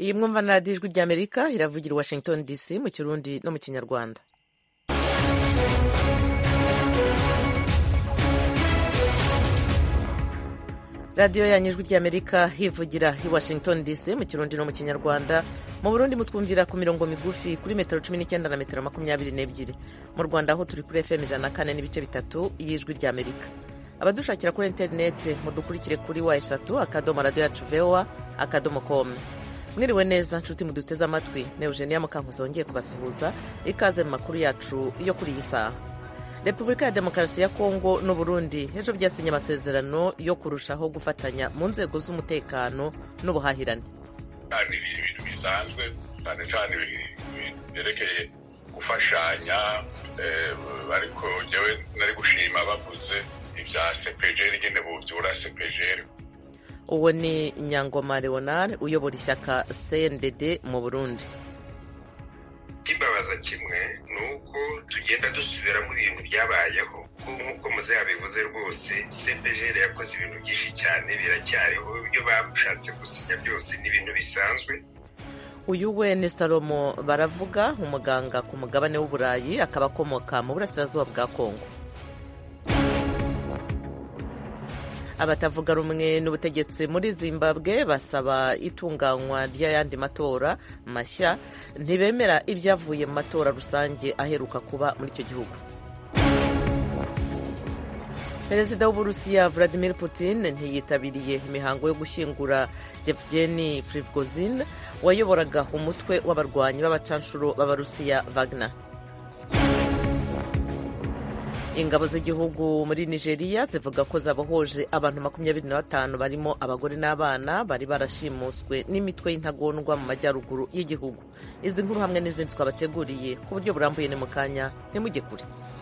iyi mwumva na radiyo ijwi ry'amerika iravugira i washington dc mu kirundi no mu kinyarwanda radiyo yanyu ijwi ry'amerika hivugira i washington dc mu kirundi no mu kinyarwanda mu burundi mutwumvira ku mirongo migufi kuri metero cumi n'icyenda na metero makumyabiri n'ebyiri mu rwanda aho turi kuri fm ijana na kane n'ibice bitatu y'ijwi ry'amerika abadushakira kuri interineti mudukurikire kuri wa eshatu akadomo radiyo yacu voa akadomo komu mwiriwe neza nshuti muduteze amatwi ne eugenia mukankuzi wongeye kubasuhuza ikaze mu makuru yacu yo kuri iyi saha repubulika ya demokarasi ya kongo n'uburundi ejo byasinye amasezerano yo kurushaho gufatanya mu nzego z'umutekano n'ubuhahirane ni ibintu bisanzwe cyane cyane byerekeye gufashanya ariko njyewe nari gushima bavuze ibya sepejeri nyine bubyura sepejeri uwo ni nyangoma leonard uyobora ishyaka cndd mu burundi ikibabaza kimwe ni uko tugenda dusubiramo ibintu byabayeho nk'uko muze yabivuze rwose cpgr yakoze ibintu byinshi cyane biracyariho ibyo bashatse gusinya byose ni ibintu bisanzwe uyu we ni salomo baravuga umuganga ku mugabane w'uburayi akaba akomoka mu burasirazuba bwa kongo abatavuga rumwe n'ubutegetsi muri zimbabwe basaba itunganywa ry'ayandi matora mashya ntibemera ibyavuye mu matora rusange aheruka kuba muri icyo gihugu perezida w'uburusiya vladimir putin ntiyitabiriye imihango yo gushyingura yevgeni prigozhin wayoboraga umutwe w'abarwanyi b'abacanshuro b'abarusiya wagner ingabo z'igihugu muri nigeria zivuga ko zabohoje abantu makumyabiri na batanu barimo abagore n'abana bari barashimuswe n'imitwe y'intagondwa mu majyaruguru y'igihugu izi nkuru hamwe n'izindi twabateguriye ku buryo burambuye ni mu kanya ntimujye kure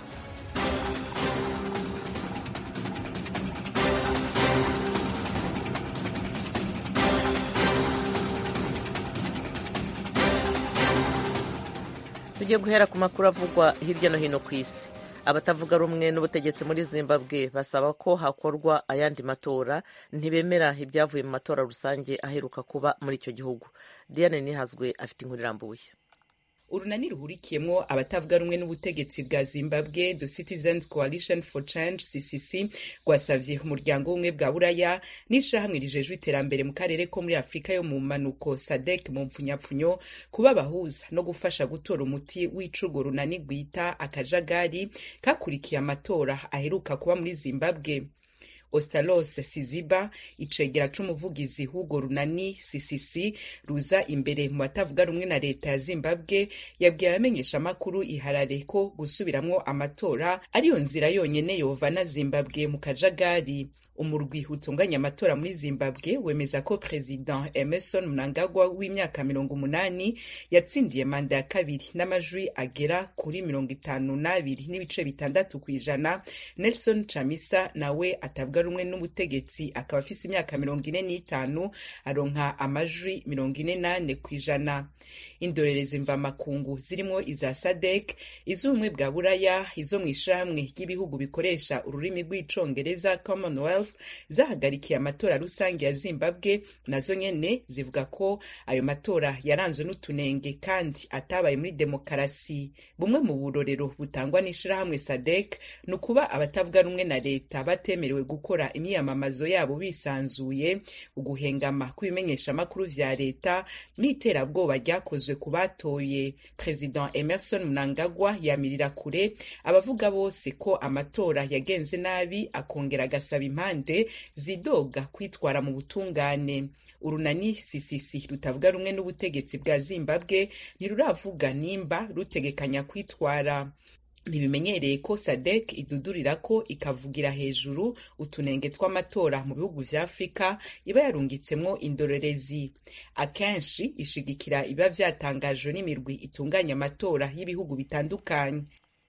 tugiye guhera ku makuru avugwa hirya no hino ku isi abatavuga rumwe n'ubutegetsi muri zimbabwe basaba ko hakorwa ayandi matora ntibemera ibyavuye mu matora rusange aheruka kuba muri icyo gihugu diane nihazwe afite inkuru irambuye urunani ruhurikiyemo abatavuga rumwe n'ubutegetsi bwa zimbabwe the citizens coalition for change ccc rwasavye umuryango w'ubumwe bwa buraya n'ishirahamwe rijejwe iterambere mu karere ko muri afurika yo mu manuko sadek mu mpfunyapfunyo kuba abahuza no gufasha gutora umuti w'icugo runani rwita akajagari kakurikiye amatora aheruka kuba muri zimbabwe ostalos siziba icegera c'umuvugizi w'urwo runani ccc ruza imbere mu batavuga rumwe na leta ya zimbabwe yabwiye abamenyeshamakuru iharare ko gusubiramwo amatora ariyo nzira yonyene yovana zimbabwe mu kajagari umurwi utunganya amatora muri zimbabwe wemeza ko perezida emerson mnangagwa w'imyaka mirongo umunani yatsindiye manda ya kabiri n'amajwi agera kuri mirongo itanu n'abiri n'ibice bitandatu ku ijana nelson chamisa nawe atavuga rumwe n'ubutegetsi akaba afise imyaka mirongo ine n'itanu aronka amajwi mirongo ine n'ane ku ijana indorerezi mvamakungu zirimwo iza sadek iz'ubumwe bwa buraya izo mu ishirahamwe ry'ibihugu bikoresha ururimi rw'icongereza commonwealth zahagarikiye amatora rusange ya zimbabwe nazo nyene zivuga ko ayo matora yaranzwe n'utunenge kandi atabaye muri demokarasi bumwe mu burorero butangwa n'ishirahamwe sadek ni ukuba abatavuga rumwe na leta batemerewe gukora imyiyamamazo yabo bisanzuye uguhengama kw'ibimenyeshamakuru vya leta n'iterabwoba ryakozwe ku batoye perezida emerson mnangagwa yamirira kure abavuga bose ko amatora yagenze nabi akongera agasaba impande zidoga kwitwara mu butungane urunani ccc rutavuga rumwe n'ubutegetsi bwa zimbabwe ntiruravuga nimba rutegekanya kwitwara ntibimenyereye ko sadek idudurira ko ikavugira hejuru utunenge tw'amatora mu bihugu vya afurika iba yarungitsemwo indorerezi akenshi ishigikira ibiba vyatangajwe n'imirwi itunganya amatora y'ibihugu bitandukanye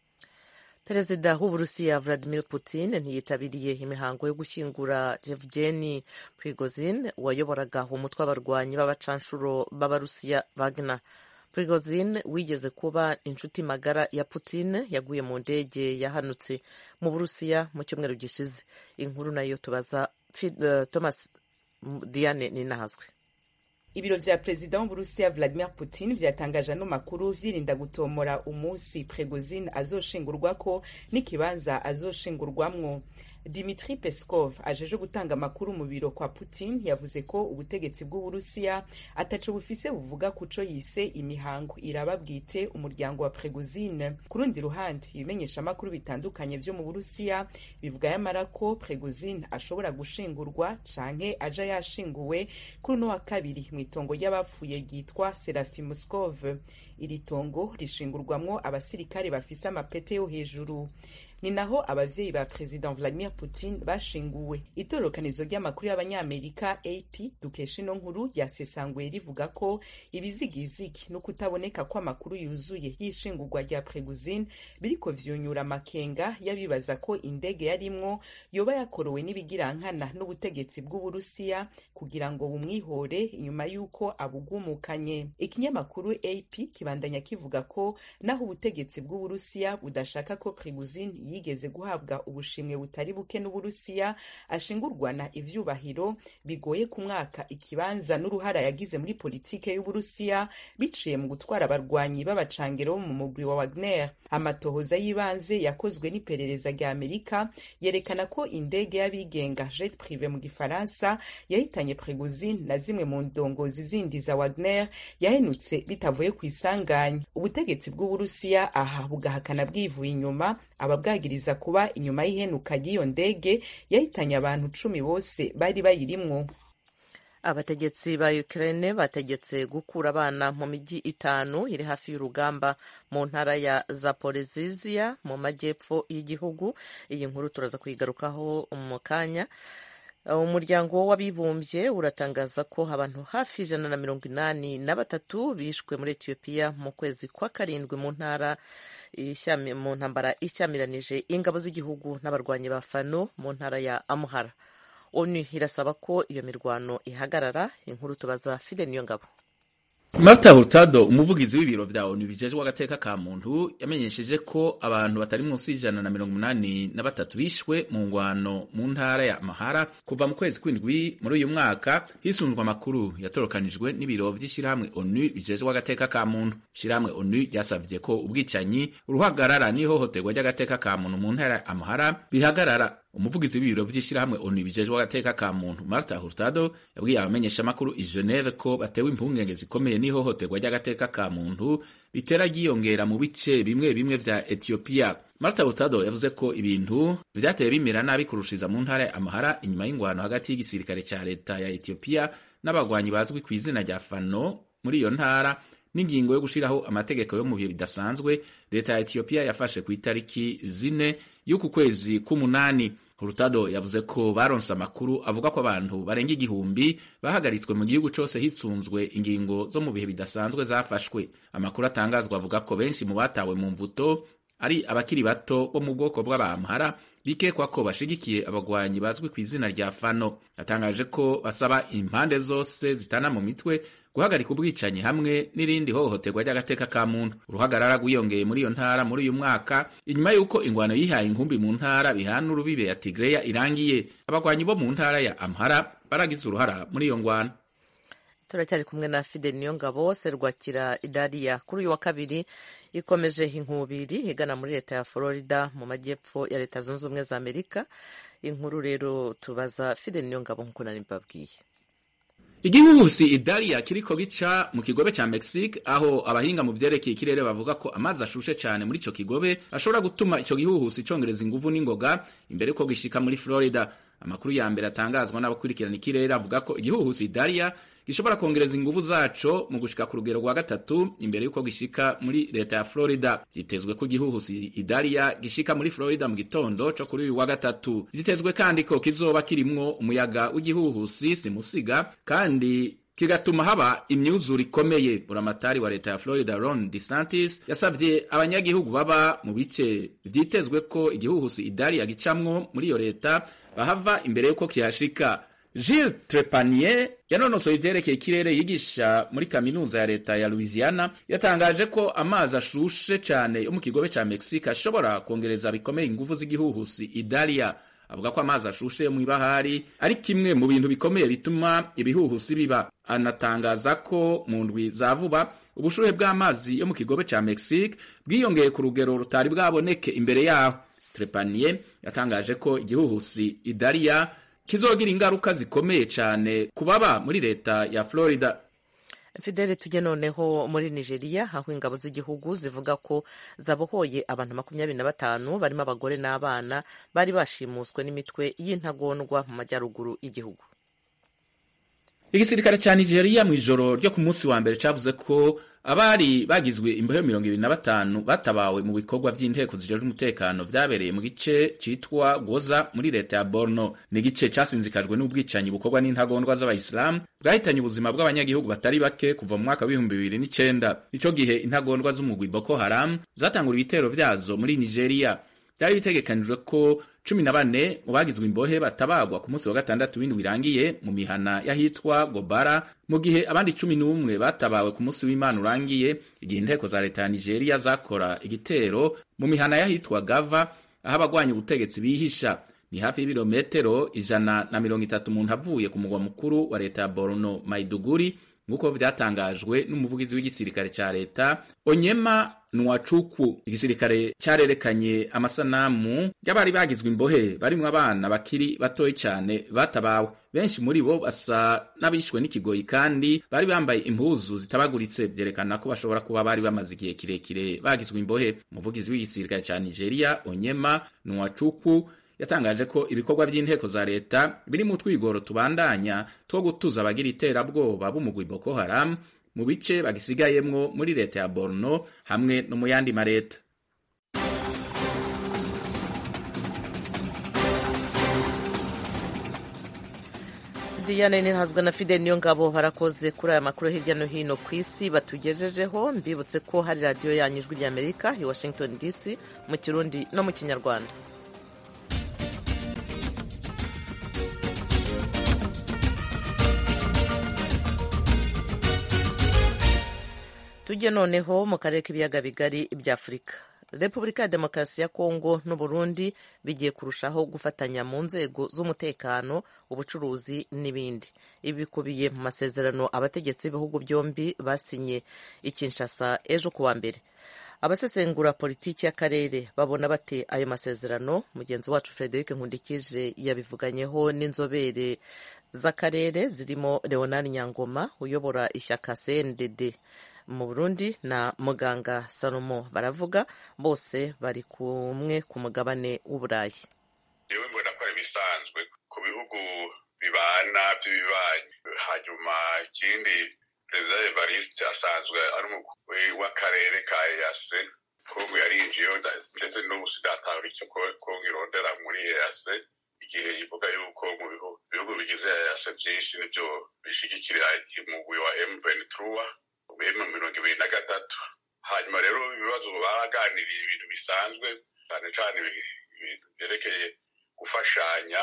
perezida w'uburusiya vladimir putin ntiyitabiriye imihango yo gushyingura yevgeni prigozhin wayoboraga umutwe w'abarwanyi b'abacanshuro b'abarusiya wagner prigozhin wigeze kuba inshuti magara ya putin yaguye mu ndege yahanutse mu burusiya mu cyumweru gishize inkuru nayo tubaza uh, thomas diane ninahazwe ibiro vya perezida w'uburusiya vladimir putin vyatangaje ano makuru vyirinda gutomora umunsi pregozin azoshingurwako n'ikibanza azoshingurwamwo dimitri peskov ajeje gutanga amakuru mu biro kwa putin yavuze ko ubutegetsi bw'uburusiya ataco bufise buvuga kuco yise imihango iraba bwite umuryango wa pregozine ku rundi ruhande ibimenyesha amakuru bitandukanye vyo mu burusiya bivuga yamara ko pregozine ashobora gushingurwa canke aja yashinguwe kuri uno wa kabiri mw'itongo ry'abapfuye ryitwa serafi muskov iri tongo rishingurwamwo abasirikare bafise amapete yo hejuru ni naho abavyeyi ba president vladimir putin bashinguwe itororokanizo ry'amakuru y'abanyamerika ap dukesha ino nkuru ryasesanguye rivuga ko ibizigizigi no kutaboneka kw'amakuru yuzuye y'ishingurwa rya preguzin biriko vyunyura amakenga y'abibaza ko indege yarimwo yoba yakorowe n'ibigirankana n'ubutegetsi bw'uburusiya kugira ngo bumwihore inyuma y'uko abugumukanye ikinyamakuru ap kibandanya kivuga ko naho ubutegetsi bw'uburusiya budashaka ko preguzin yigeze guhabwa ubushimwe butari buke n'uburusiya ashingurwana ivyubahiro bigoye ku mwaka ikibanza n'uruhara yagize muri politike y'uburusiya biciye mu gutwara abarwanyi b'abacangero bo mu mugwi wa wagner amatohoza y'ibanze yakozwe n'iperereza rya amerika yerekana ko indege y'abigenga jet prive mu gifaransa yahitanye pregozin na zimwe mu ndongozi zindi za wagner yahenutse bitavuye ku isanganya ubutegetsi bw'uburusiya aha bugahakana bwivuye inyuma ababwagiriza kuba inyuma y'ihenuka ry'iyo ndege yahitanye abantu cumi bose bari bayirimwo abategetsi ba Ukraine bategetse gukura abana mu mijyi itanu iri hafi y'urugamba mu ntara ya Zaporizhia mu majyepfo y'igihugu iyi nkuru turaza kuyigarukaho mu kanya umuryango w'abibumbye uratangaza ko abantu hafi ijana na mirongo inani na batatu bishwe muri etiyopiya mu kwezi kwa karindwi mu ntara mu ntambara ishyamiranyije ingabo z'igihugu n'abarwanyi ba fano mu ntara ya amuhara onu irasaba ko iyo mirwano ihagarara inkuru tubaza fide niyo ngabo Marta Hurtado umuvugizi w'ibiro vya ONU bijejwe agateka ka muntu yamenyesheje ko abantu batari munsi y'ijana na mirongo umunani na batatu bishwe mu ngwano mu ntara ya Mahara kuva mu kwezi kw'indwi muri uyu mwaka hisunzwe amakuru yatorokanijwe n'ibiro vy'ishirahamwe ONU bijejwe agateka ka muntu ishirahamwe ONU ryasavye ko ubwicanyi uruhagarara n'ihohoterwa ry'agateka ka muntu mu ntara ya Amahara bihagarara umuvugizi w'ibiro vy'ishirahamwe ONU bijejwe agateka ka muntu Marta Hurtado yabwiye abamenyeshamakuru i Geneve ko batewe impungenge zikomeye n'ihohoterwa ry'agateka ka muntu bitera ryiyongera mu bice bimwe bimwe vya Ethiopia. Marta Hurtado yavuze ko ibintu vyateye bimera nabi kurushiza mu ntara ya Amahara inyuma y'ingwano hagati y'igisirikare ca leta ya Ethiopia n'abagwanyi bazwi ku izina rya Fano muri iyo ntara n'ingingo yo gushiraho amategeko yo mu bihe bidasanzwe leta ya Ethiopia yafashe ku itariki zine y'uku kwezi k'umunani Hurtado yavuze ko baronse amakuru avuga ko abantu barenga igihumbi bahagaritswe mu gihugu cose hisunzwe ingingo zo mu bihe bidasanzwe zafashwe amakuru atangazwa avuga ko benshi mu batawe mu mvuto ari abakiri bato bo mu bwoko bw'abamhara bikekwa ko bashigikiye abagwanyi bazwi ku izina rya Fano yatangaje ko basaba impande zose zitana mu mitwe guhagarika ubwicanyi hamwe n'irindi hohoterwa ry'agateka ka muntu uruhagarara rwiyongeye muri iyo ntara muri uyu mwaka inyuma y'uko ingwano yihaye inkumbi mu ntara bihana urubibe ya Tigreya irangiye abagwanyi bo mu ntara ya Amhara baragize uruhara muri iyo ngwano turacyari kumwe na Fidel Niyongabo Serwakira Idariya kuri uyu wa kabiri ikomeje inkubiri igana muri leta ya Florida mu majyepfo ya leta zunze ubumwe za Amerika inkuru rero tubaza Fidel Niyongabo nk'uko nari mbabwiye igihuhusi idariya kiriko gica mu kigobe ca mexique aho abahinga mu vyerekeye ikirere bavuga ko amazi ashushe cane muri ico kigobe ashobora gutuma ico gihuhusi congereza inguvu n'ingoga imbere yuko gishika muri florida amakuru ya mbere atangazwa n'abakurikirana ikirere avuga ko igihuhusi idariya gishobora kongereza inguvu zaco mu gushika ku rugero rwa gatatu imbere yuko gishika muri leta ya Florida vyitezwe ko igihuhusi idariya gishika muri Florida mu gitondo co kuri uyu wa gatatu vyitezwe kandi ko kizoba kirimwo umuyaga w'igihuhusi simusiga kandi kigatuma haba imyuzure ikomeye buramatari wa leta ya Florida Ron DeSantis yasavye abanyagihugu baba mu bice vyitezwe ko igihuhusi idariya gicamwo muri iyo leta bahava imbere yuko kihashika Gilles Trepanier yanonosoye ivyerekeye ikirere yigisha muri kaminuza ya leta ya Louisiana yatangaje ko amazi ashushe cane yo mu kigobe ca Mexique ashobora kongereza bikomeye inguvu z'igihuhusi Idalia avuga ko amazi ashushe mu ibahari ari kimwe mu bintu bikomeye bituma ibihuhusi biba anatangaza ko mu ndwi za vuba ubushuhe bw'amazi yo mu kigobe ca mexique bwiyongeye ku rugero rutari bwaboneke imbere yaho trepanier yatangaje ko igihuhusi idariya kizogira ingaruka zikomeye cyane ku baba muri leta ya florida fidele tujye noneho muri nigeria aho ingabo z'igihugu zivuga ko zabohoye abantu makumyabiri na batanu barimo abagore n'abana bari bashimuswe n'imitwe y'intagondwa mu majyaruguru y'igihugu igisirikare cya nigeria mu ijoro ryo ku munsi wa mbere cyavuze ko abari bagizwe imbohe mirongo ibiri na batanu batabawe mu bikorwa by'inteko zijejwe umutekano vyabereye mu gice citwa goza muri leta ya borno ni igice casinzikajwe n'ubwicanyi bukorwa n'intagondwa z'abayisilamu bwahitanye ubuzima bw'abanyagihugu batari bake kuva mu mwaka w'ibihumbi bibiri n'icenda ico gihe intagondwa z'umugwi boko haram zatangura ibitero vyazo muri nigeria byari bitegekanijwe ko cumi na bane mu bagizwe imbohe batabagwa ku munsi wa gatandatu w'indwi irangiye mu mihana y'ahitwa gobara mu gihe abandi cumi n'umwe batabawe ku munsi w'imana urangiye igihe inteko za leta ya nigeria zakora igitero mu mihana y'ahitwa gava aho abagwanya ubutegetsi bihisha ni hafi y'ibirometero ijana na mirongo itatu umuntu avuye ku mugwa mukuru wa leta ya borno maiduguri nk'uko vyatangajwe n'umuvugizi w'igisirikare ca leta onyema nwachukwu igisirikare carerekanye amasanamu y'abari bagizwe imbohe barimwo abana bakiri batoyi cane batabawe benshi muri bo basa n'abishwe n'ikigoyi kandi bari bambaye impuzu zitabaguritse vyerekana ko bashobora kuba bari bamaze igihe kirekire bagizwe imbohe umuvugizi w'igisirikare ca nigeria onyema nwachukwu yatangaje ko ibikorwa by'inteko za leta biri mu twigoro tubandanya two gutuza abagira iterabwoba b'umugwi Boko Haram mu bice bagisigayemwo muri leta ya Borno hamwe no mu yandi mareta Diane Ninhazwa na Fidel niyo ngabo barakoze kuri aya makuru hirya no hino ku isi batugejejeho mbibutse ko hari radiyo yanyu ijwi ry'Amerika i Washington DC mu Kirundi no mu Kinyarwanda tujye noneho mu karere k'ibiyaga bigari bya afurika repubulika ya demokarasi ya kongo n'uburundi bigiye kurushaho gufatanya mu nzego z'umutekano ubucuruzi n'ibindi ibi bikubiye mu masezerano abategetsi b'ibihugu byombi basinye i kinshasa ejo kuwa mbere abasesengura politiki y'akarere babona bate ayo masezerano mugenzi wacu frederic nkundikije yabivuganyeho n'inzobere z'akarere zirimo leonard nyangoma uyobora ishyaka cndd mu burundi na muganga salomo baravuga bose bari kumwe ku mugabane w'uburayi yewe mbona ko ari ibisanzwe ku bihugu bibana by'ibibanyi hanyuma ikindi perezida evariste asanzwe ari umukuru w'akarere ka eyase kongo yarinjiyeho ndetse n'ubu sidatahura icyo kongo irondera muri eyase igihe ivuga yuko mu bihugu bigize eyase byinshi nibyo bishigikira umugwi wa m23 mu mirongo ibiri na gatatu hanyuma rero ibibazo baraganiriye ibintu bisanzwe cyane cyane ibintu byerekeye gufashanya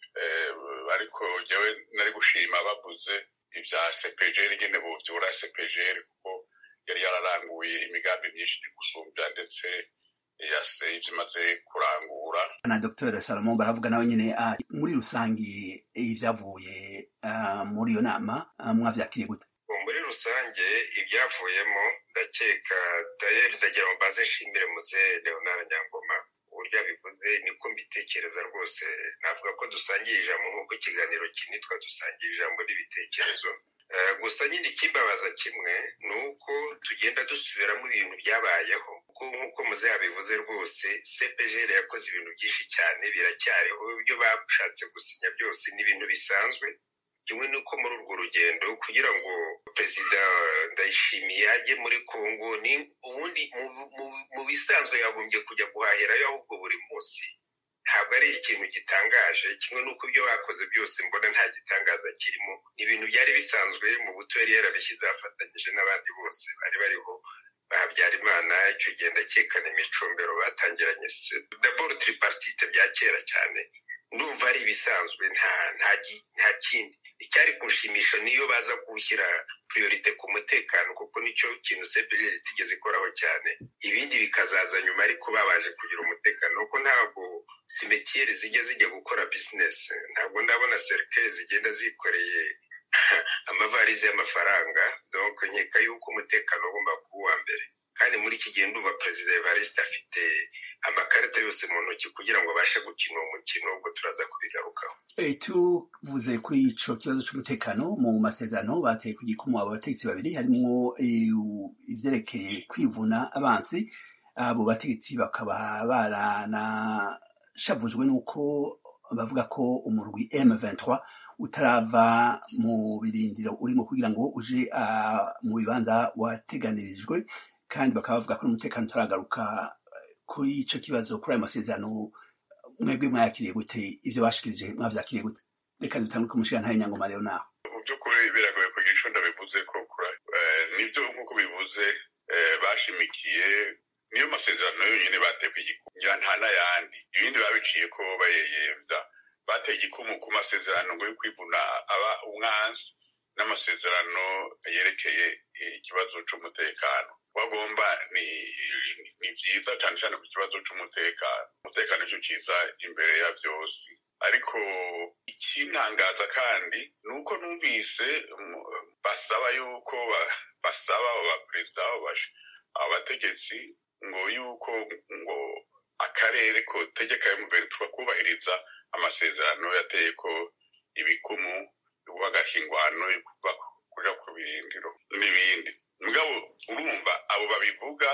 ariko njyewe nari gushima bavuze ibya sepejeri nyine bubyura sepejeri kuko yari yararanguye imigambi myinshi gusumbya ndetse yase ibyo imaze kurangura na dr salomo baravuga nawe nyine muri rusange ibyavuye muri iyo nama mwavyakiriye gute muri rusange ibyavuyemo ndakeka dayeri ndagira ngo mbaze nshimire muze leonard nyangoma uburyo abivuze niko mbitekereza rwose navuga ko dusangiye ijambo nk'uko ikiganiro kinitwa dusangiye ijambo n'ibitekerezo gusa nyine ikimbabaza kimwe ni uko tugenda dusubiramo ibintu byabayeho kuko nk'uko muze yabivuze rwose cpgr yakoze ibintu byinshi cyane biracyariho ibyo bashatse gusinya byose ni ibintu bisanzwe kimwe n'uko muri urwo rugendo kugira ngo perezida ndayishimiye ajye muri congo ni ubundi mu bisanzwe yagombye kujya guhahirayo ahubwo buri munsi ntabwo ari ikintu gitangaje kimwe n'uko ibyo bakoze byose mbona nta gitangaza kirimo ni ibintu byari bisanzwe mu buto yari yarabishyize afatanyije n'abandi bose bari bariho bahabyarimana icyo gihe ndakekana imicombero batangiranye daboro tripartite bya kera cyane ndumva ari ibisanzwe nta nta kindi icyari kunshimisha niyo baza gushyira priorite ku mutekano kuko nicyo kintu cpgr itigeze ikoraho cyane ibindi bikazaza nyuma ariko babanje kugira umutekano kuko ntabwo simetiyeri zijya zijya gukora bizinesi ntabwo ndabona serikare zigenda zikoreye amavarize y'amafaranga donc nkeka yuko umutekano ugomba kuba uwa mbere kandi muri iki gihe ndumva perezida evariste afite amakarita yose mu ntoki kugira ngo abashe gukina uwo mukino ubwo turaza kubigarukaho tuvuze kuri ico kibazo c'umutekano mu masezerano bateye ku gikumu abo bategetsi babiri harimwo ivyerekeye kwivuna abansi abo bategetsi bakaba baranashavujwe n'uko bavuga ko umurwi M23 utarava mu birindiro urimo kugira ngo uje mu bibanza wateganirijwe kandi bakaba bavuga ko n'umutekano utaragaruka kuri ico kibazo kuri ayo masezerano mwebwe mwayakiriye gute ivyo bashikirije mwavyakiriye gute reka dutangure ku mushigantahe nyangoma leonard mu by'ukuri biragoye kugira ico ndabivuze ko nibyo nk'uko bivuze bashimikiye niyo masezerano yonyine batewe igikumu nta n'ayandi ibindi babiciye ko bayeyevya bateye igikumu ku masezerano ngo yo kwivuna aba umwansi n'amasezerano yerekeye ikibazo c'umutekano wagomba ni ni byiza cyane cyane ku kibazo c'umutekano umutekano nicyo kiza imbere ya byose ariko ikintangaza kandi ni uko numvise basaba yuko basaba abaperezida abategetsi ngo yuko ngo akarere kotegeka mbere tukakubahiriza amasezerano yateye ko ibikumu guhagashingwano kuja ku birindiro n'ibindi mugabo urumva abo babivuga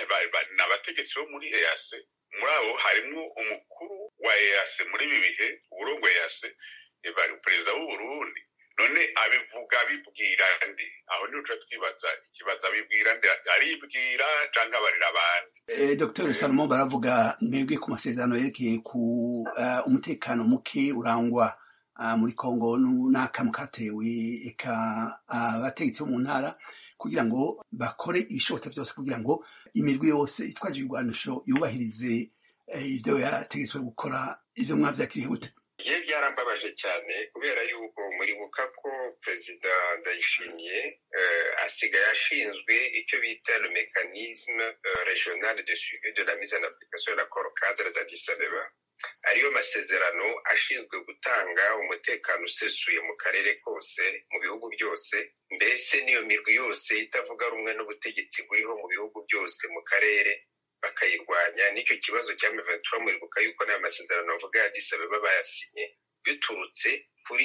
ni abategetsi bo muri eyase muri abo harimwo umukuru wa eyase muri ibi bihe uburongo eyase perezida w'uburundi none abivuga abibwira nde aho niho tuca twibaza ikibazo abibwira nde aribwira canke abarira abandi eh, dr salomon baravuga mwebwe ku masezerano yerekeye ku uh, umutekano muke urangwa uh, muri kongo n'akamu katewe eka abategetsi uh, bo mu ntara kugira ngo bakore ibishobotse byose kugira ngo imirwi yose itwaje ibigwanisho yubahirize ivyo yategetswe gukora ivyo mwavyakiriye gute ye byarambabaje cyane kubera yuko muribuka ko perezida ndayishimiye asigaye ashinzwe icyo bita le mécanisme regional de suivi de la mise en application de l'accord cadre d'addis abeba ariyo masezerano ashinzwe gutanga umutekano usesuye mu karere kose mu bihugu byose mbese n'iyo mirwi yose itavuga rumwe n'ubutegetsi buriho mu bihugu byose mu karere bakayirwanya n'icyo kibazo cya miventura muribuka yuko n'aya masezerano avuga ya disabeba bayasinye biturutse kuri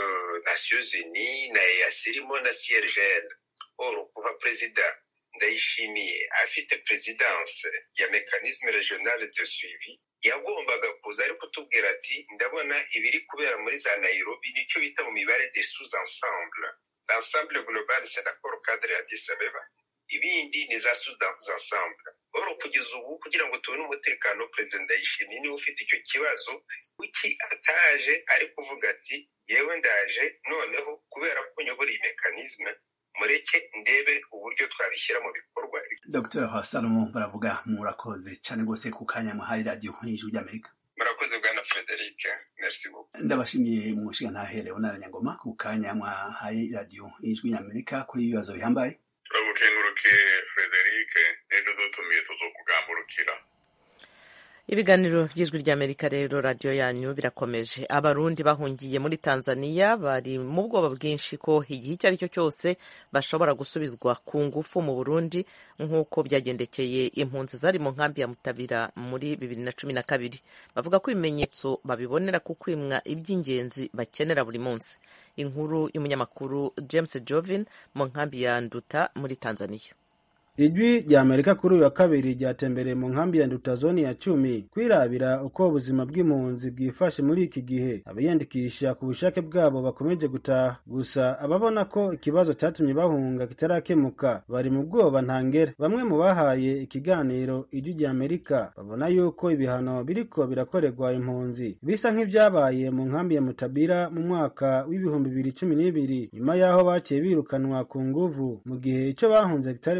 nations unis na eas irimo na crgl or kuva perezida ndayishimiye afite perezidanse ya mekanisme regional de suivi yagombaga kuza ari kutubwira ati ndabona ibiri kubera muri za nairobi nicyo bita mu mibare de sous ensemble l'ensemble global c'est l'accord cadre ya disabeba ibindi ni za sous ensemble oro kugeza ubu kugira ngo tubone umutekano perezida ndayishimiye niwe ufite icyo kibazo kuki ataje ari kuvuga ati yewe ndaje noneho kubera ko nyobora iyi mekanisme mureke ndebe uburyo twabishyira mu bikorwa dr salomo baravuga murakoze cyane rwose ku kanya muhaye radiyo nk'ijwi ry'amerika murakoze bwana frederic merci beaucoup ndabashimiye mu nshinga ntaherewe n'aranyangoma ku kanya mwahaye radiyo y'ijwi ry'amerika kuri ibibazo bihambaye turabukenguruke frederic rero dutumiye tuzokugamburukira ibiganiro by'ijwi ry'amerika rero radiyo yanyu birakomeje abarundi bahungiye muri tanzania bari mu bwoba bwinshi ko igihe icyo ari cyo cyose bashobora gusubizwa ku ngufu mu burundi nk'uko byagendekeye impunzi zari mu nkambi ya mutabira muri bibiri na cumi na kabiri bavuga ko ibimenyetso babibonera ku kwimwa iby'ingenzi bakenera buri munsi inkuru y'umunyamakuru james jovin mu nkambi ya nduta muri tanzania ijwi rya amerika kuri uyu wa kabiri ryatembereye mu nkambi ya nduta zoni ya cumi kwirabira uko ubuzima bw'impunzi bwifashe muri iki gihe abiyandikisha ku bushake bwabo bakomeje gutaha gusa ababona ko ikibazo cyatumye bahunga kitarakemuka bari mu bwoba ntangere bamwe mu bahaye ikiganiro ijwi rya amerika babona yuko ibihano biriko birakorerwa impunzi bisa nk'ibyabaye mu nkambi ya mutabira mu mwaka w'ibihumbi bibiri cumi n'ibiri nyuma y'aho baciye birukanwa ku nguvu mu gihe icyo bahunze kitari bwake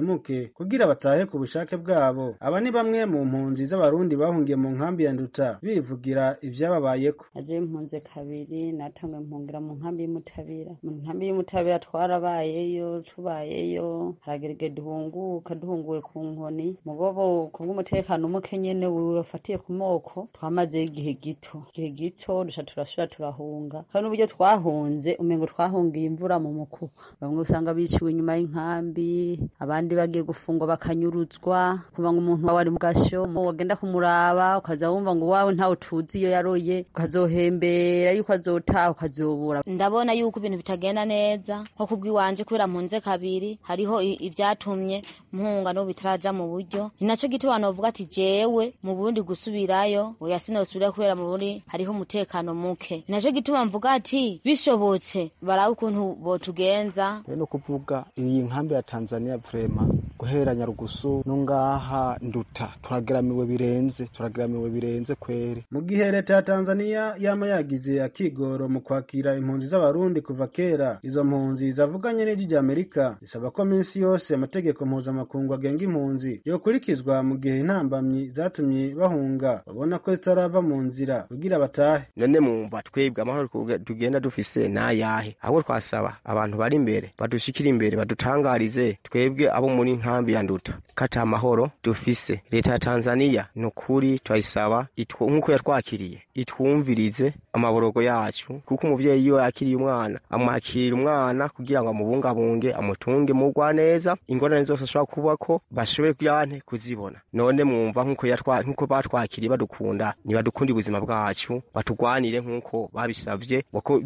muke kugira batahe ku bushake bwabo aba ni bamwe mu mpunzi z'abarundi bahungiye mu nkambi ya nduta bivugira ivyababayeko aje mpunze kabiri natangwe mpungira mu nkambi y'umutabira mu nkambi y'umutabira twarabayeyo tubayeyo haragerege duhunguka duhunguwe ku nkoni mugobo kubw'umutekano umuke nyene wafatiye ku moko twamazeyo igihe gito igihe gito duca turasubira turahunga kandi n'uburyo twahunze umengo twahungiye imvura mu mukuba bamwe usanga biciwe inyuma y'inkambi abandi bagiye gufungwa bakanyuruzwa kuva ngo umuntu wawe ari mu gasho wagenda kumuraba ukaza wumva ngo wawe ntawe tuzi iyo yaroye ukazohembera yuko azotaha ukazobura ndabona yuko ibintu bitagenda neza nko kubw'iwanje kubera mpunze kabiri hariho ivyatumye mpunga n'ubu bitaraja mu buryo ni naco gituma novuga ati jewe mu burundi gusubirayo oya sinosubirayo kubera mu burundi hariho umutekano muke ni naco gituma mvuga ati bishobotse barabe ukuntu botugenza no kuvuga iyi nkambi ya tanzania vrema guhera nyarugusu no ngaha nduta turageramiwe birenze turageramiwe birenze kwere mu gihe leta ya tanzania yama yagize akigoro mu kwakira impunzi z'abarundi kuva kera izo mpunzi zavuganye n'ijwi rya amerika zisaba ko minsi yose amategeko mpuzamakungu agenga impunzi yokurikizwa mu gihe intambamyi zatumye bahunga babona ko zitarava mu nzira kugira batahe none mwumva twebwe amahoro tugenda dufise nayahe ahubwo twasaba abantu bari imbere badushikira imbere badutangarize twebwe abo muri nkambi ya nduta kata amahoro dufise leta ya tanzania ni ukuri turayisaba nk'uko yatwakiriye itwumvirize amaborogo yacu kuko umuvyeyi iyo yakiriye umwana amwakira umwana kugira ngo amubungabunge amutunge mugwa neza ingorane zose ashobora kubako bashobore kuyante kuzibona none mwumva nk'uko batwakiriye badukunda nibadukunda ubuzima bwacu batugwanire nk'uko babisavye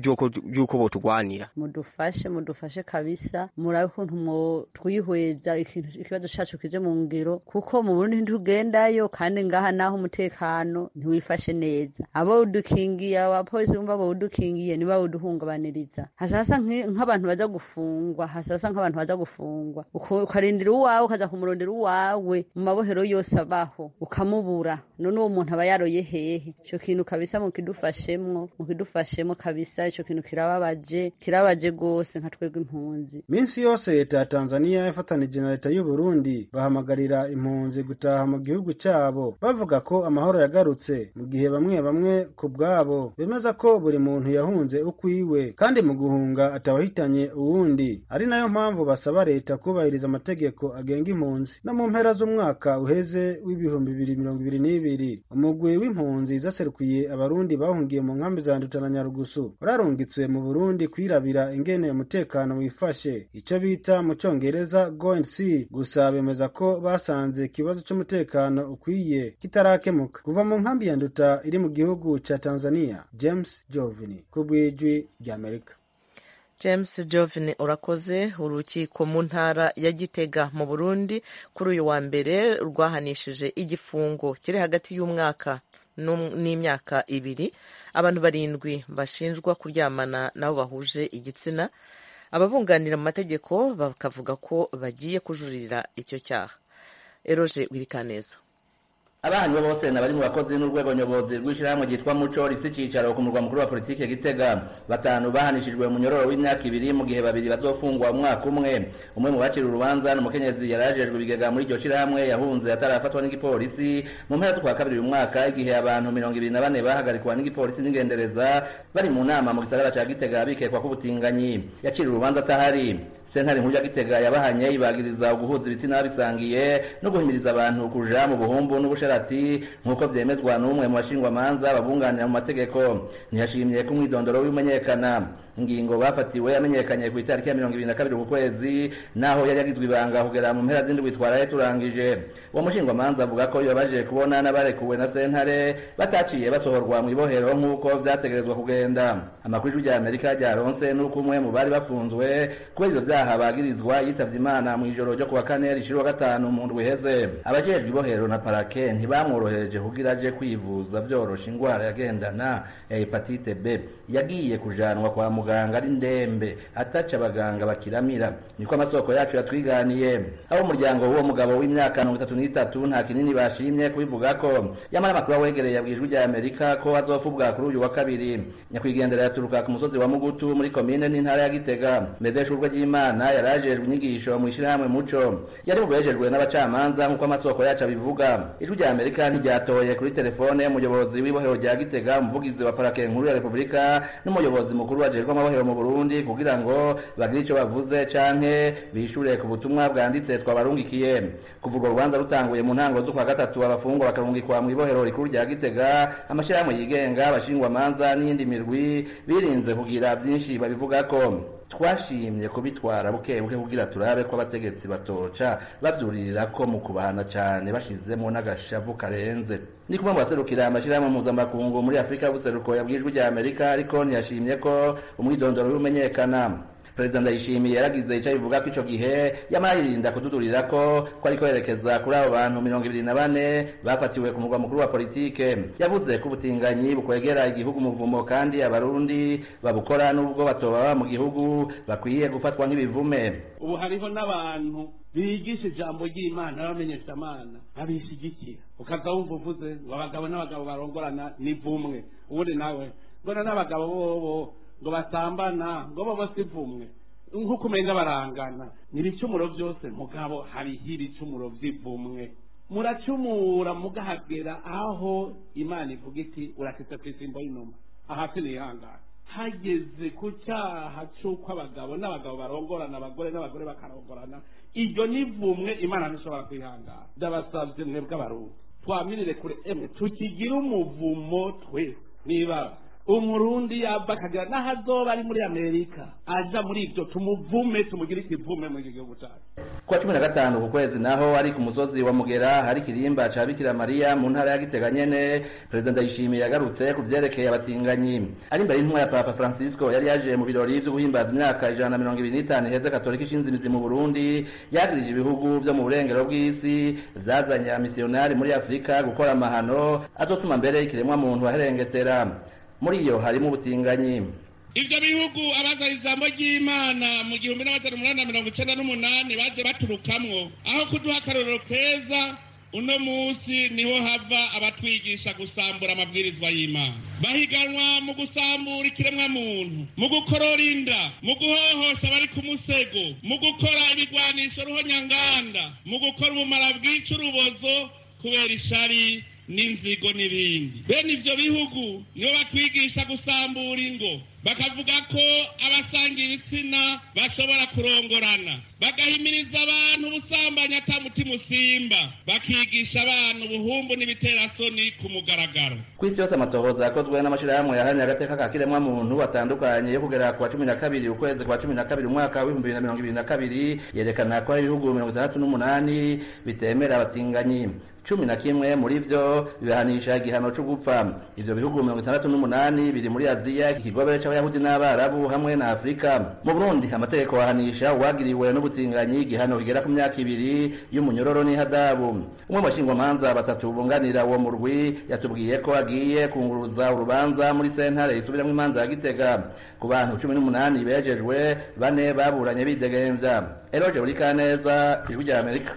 yuko botugwanira mudufashe mudufashe kabisa murabe ukuntu mwo twihweza ikibazo cacu kije mu ngiro kuko mu burundi ntitugendayo kandi ngaha naho umutekano ntiwifashe neza abo udukingiye abapolisi bumva bawudukingiye niba bawuduhungabaniriza hasasa nk'abantu baza gufungwa hasasa nk'abantu baza gufungwa ukarindira uwawe ukaza kumurondera uwawe mu mabohero yose abaho ukamubura none uwo muntu aba yaroye hehe ico kintu kabisa mukidufashemwo mukidufashemwo kabisa ico kintu kirababaje kirababaje gose nka twebwe impunzi minsi yose leta ya tanzania yafatanije na leta y'u burundi bahamagarira impunzi gutaha mu gihugu cabo bavuga ko amahoro yagarutse mu gihe bamwe bamwe ku bwabo bemeza ko buri muntu yahunze ukwiwe kandi mu guhunga atawahitanye uwundi ari nayo mpamvu basaba leta kubahiriza amategeko agenga impunzi no mu mpera z'umwaka uheze w'ibihumbi bibiri mirongo ibiri n'ibiri umugwi w'impunzi zaserukiye abarundi bahungiye mu nkambi za nduta na nyarugusu urarungitswe mu burundi kwirabira ingene umutekano wifashe ico bita mu congereza go and see gusa bemeza ko basanze ikibazo c'umutekano ukwiye kitarakemuka kuva mu nkambi ya nduta iri mu gihugu ca tanzania james jovini ku bw'ijwi ry'amerika james jovini urakoze urukiko mu ntara ya gitega mu burundi kuri uyu wa mbere rwahanishije igifungo kiri hagati y'umwaka n'imyaka ibiri abantu barindwi bashinjwa kuryamana nabo bahuje igitsina ababunganira mu mategeko bakavuga ko bagiye kujuririra icyo cyaha eroje wirikaneza abahanywe bose na bari mu bakozi n'urwego nyobozi rw'ishyirahamwe ryitwa muco rifite icyicaro ku murwa mukuru wa politiki gitega batanu bahanishijwe mu nyororo w'imyaka ibiri mu gihe babiri bazofungwa umwaka umwe umwe mu bakiri urubanza ni umukenyezi yari ajejwe ibigega muri iryo shyirahamwe yahunze atarafatwa n'igipolisi mu mpera z'ukwa kabiri uyu mwaka igihe abantu mirongo ibiri na bane bahagarikwa n'igipolisi n'ingendereza bari mu nama mu gisagara ca gitega bikekwa k'ubutinganyi yaciriwe urubanza atahari sentare nkuru ya gitega yabahanye ibagiriza guhuza ibitsina babisangiye no guhimiriza abantu kuja mu buhumbu n'ubusharati nk'uko vyemezwa n'umwe mu bashingwamanza babunganira mu mategeko ntiyashimye ko umwidondoro w'imenyekana ingingo bafatiwe yamenyekanye ku itariki ya mirongo ibiri na kabiri ku kwezi naho yari yagizwe ibanga kugera mu mpera z'indwi twaraye turangije uwo mushingwamanza avuga ko bibabaje kubona n'abarekuwe na sentare bataciye basohorwa mu ibohero nk'uko vyategerezwa kugenda amakuru y'ijwi rya amerika ryaronse n'uko umwe mu bari bafunzwe kubera ivyo vyaha bagirizwa yitavye imana mu ijoro ryo kuwa kane rishira gatanu mu ndwi iheze abajejwe ibohero na parake ntibamworohereje kugira aje kwivuza vyorosha ingwara yagendana ya hepatite b yagiye kujanwa kwa muganga ari ndembe ataca abaganga bakiramira niko amasoko yacu yatwiganiye abo umuryango w'uwo mugabo w'imyaka mirongo itatu n'itatu nta kinini bashimye kubivuga ko yamara amakuru awegereye yabwijwe rya amerika ko azofubwa kuri uyu wa kabiri nyakwigendera yaturuka ku musozi wa mugutu muri komine n'intara ya gitega mbedesha urwe ry'imana Bizimana yari ajejwe inyigisho mu ishyirahamwe muco yari mubejejwe n'abacamanza nk'uko amasoko yacu abivuga ijwi rya amerika ntiryatoye kuri telefone y'umuyobozi w'ibohero rya gitega umuvugizi wa parake nkuru ya repubulika n'umuyobozi mukuru wajejwe amabohero mu burundi kugira ngo bagire ico bavuze canke bishure ku butumwa bwanditse twabarungikiye kuva urwo rubanza rutanguye mu ntango z'ukwa gatatu abafungwa bakarungikwa mu ibohero rikuru rya gitega amashirahamwe yigenga abashingwamanza n'iyindi mirwi birinze kugira vyinshi babivugako twashimye kubitwara buke buke kugira turabe ko abategetsi batoca bavyuririra ko mu kubahana cane bashizemo n'agashavu karenze ni kumwe mu baserukira amashirahamwe mpuzamakungu muri afurika y'ubuseruko yabwijwe rya amerika ariko ntiyashimye ko umwidondoro w'imenyekana perezida ndayishimiye yaragize icyo abivuga ko ico gihe yamara yirinda kududurira ko ko ariko yerekeza kuri abo bantu mirongo ibiri na bane bafatiwe ku murwa mukuru wa politike yavuze ko ubutinganyi bukwegera igihugu umuvumo kandi abarundi babukora n'ubwo batoba baba mu gihugu bakwiye gufatwa nk'ibivume ubu hariho n'abantu bigisha ijambo ry'imana bamenyesha amana babishyigikira ukaza wumva uvuze ngo abagabo n'abagabo barongorana ni vumwe ubundi nawe mbona n'abagabo bobo ngo basambana ngo bo bose ivumwe nk'uko umenya barangana ni ibicumuro byose mugabo hariho ibicumuro by'ivumwe muracumura mugahagera aho imana ivuga iti urakitse ku isimbo y'inuma ahasi nihangana hageze ku cyaha cy'uko abagabo n'abagabo barongorana abagore n'abagore bakarongorana iryo nivumwe imana ntishobora kwihangana ndabasabye mwebwe abarundi twamirire kure emwe tukigire umuvumo twe niba umurundi yava akagira n'aho azoba ari muri amerika aja muri ibyo tumuvume tumugire ikivume muri iki gihugu cyacu kuwa cumi na gatanu ku kwezi naho ari ku musozi wa mugera hari ikirimba ca bikira mariya mu ntara ya gitega nyene perezida ndayishimiye yagarutse ku vyerekeye abatinganyi ari imbere y'intumwa ya papa francisco yari yaje mu birori vyo guhimbaza imyaka ijana na mirongo ibiri n'itanu iheze katolika ishinze imizi mu burundi yagirije ibihugu vyo mu burengero bw'isi zazanye amisiyonari muri afurika gukora amahano azotuma mbere ikiremwa muntu aherengetera muri iyo harimo ubutinganyi ivyo bihugu abazana ijambo ry'imana mu gihumbi n'amajana umunani na mirongo icenda n'umunani baje baturukamwo aho kuduha akarorero keza uno munsi niho hava abatwigisha gusambura amabwirizwa y'imana bahiganwa mu gusambura ikiremwa muntu mu gukorora inda mu guhohosha abari ku musego mu gukora ibigwanisho ruhonyanganda mu gukora ubumara bwica urubozo kubera ishari n'inzigo n'ibindi bene ivyo bihugu nibo batwigisha gusambura ingo bakavuga ko abasanga ibitsina bashobora kurongorana bagahimiriza abantu ubusambanyi ata mutima usimba bakigisha abantu ubuhumbu n'ibiterasoni ku mugaragaro ku isi yose amatohoza yakozwe n'amashirahamwe yaharanira agateka ka kiremwa muntu atandukanye yo kugera ku wa cumi na kabiri ukwezi kwa cumi na kabiri umwaka w'ibihumbi bibiri na mirongo ibiri na kabiri yerekana ko hari ibihugu mirongo itandatu n'umunani bitemera abatinganyi cumi na kimwe muri vyo bibahanisha igihano co gupfa ivyo bihugu mirongo itandatu n'umunani biri muri aziya ikigobe c'abayahudi n'abarabu hamwe na afurika mu burundi amategeko ahanisha uwagiriwe n'ubutinganyi igihano kigera ku myaka ibiri y'umunyororo n'ihadabu umwe mu bashingwamanza batatu bunganira uwo murwi yatubwiye ko agiye kunguruza urubanza muri sentare isubiramwo imanza ya gitega ku bantu cumi n'umunani bejejwe bane baburanye bidegemvya eroje burikaneza ijwi rya amerika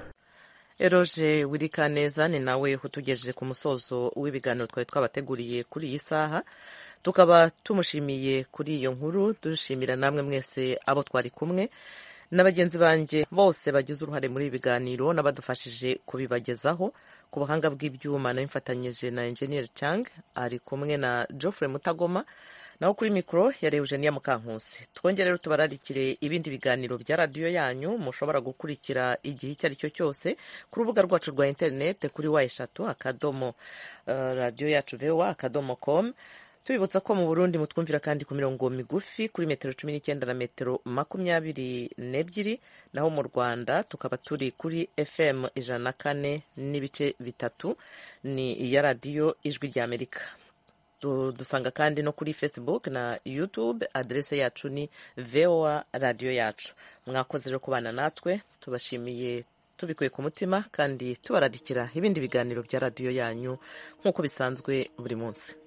eroje wirikaneza ni nawe utugejeje ku musozo w'ibiganiro twari twabateguriye kuri iyi saha tukaba tumushimiye kuri iyo nkuru dushimira namwe mwese abo twari kumwe na bagenzi banjye bose bagize uruhare muri ibi biganiro n'abadufashije kubibagezaho ku buhanga bw'ibyuma n'imfatanyije na enjeniyeri Chang ari kumwe na Geoffrey Mutagoma naho kuri mikoro yari Eugenia Mukankusi twongere rero tubararikire ibindi biganiro bya radiyo yanyu mushobora gukurikira igihe icyo ari cyo cyose ku rubuga rwacu rwa interineti kuri wa eshatu akadomo uh, radiyo yacu vewa akadomo com tubibutsa ko mu burundi mutwumvira kandi ku mirongo migufi kuri metero cumi n'icyenda na metero makumyabiri n'ebyiri naho mu rwanda tukaba turi kuri fm ijana na kane n'ibice bitatu ni iya radiyo ijwi ry'amerika dusanga kandi no kuri facebook na youtube aderese yacu ni voa radiyo yacu mwakoze rero kubana natwe tubashimiye tubikuye ku mutima kandi tubararikira ibindi biganiro bya radiyo yanyu nk'uko bisanzwe buri munsi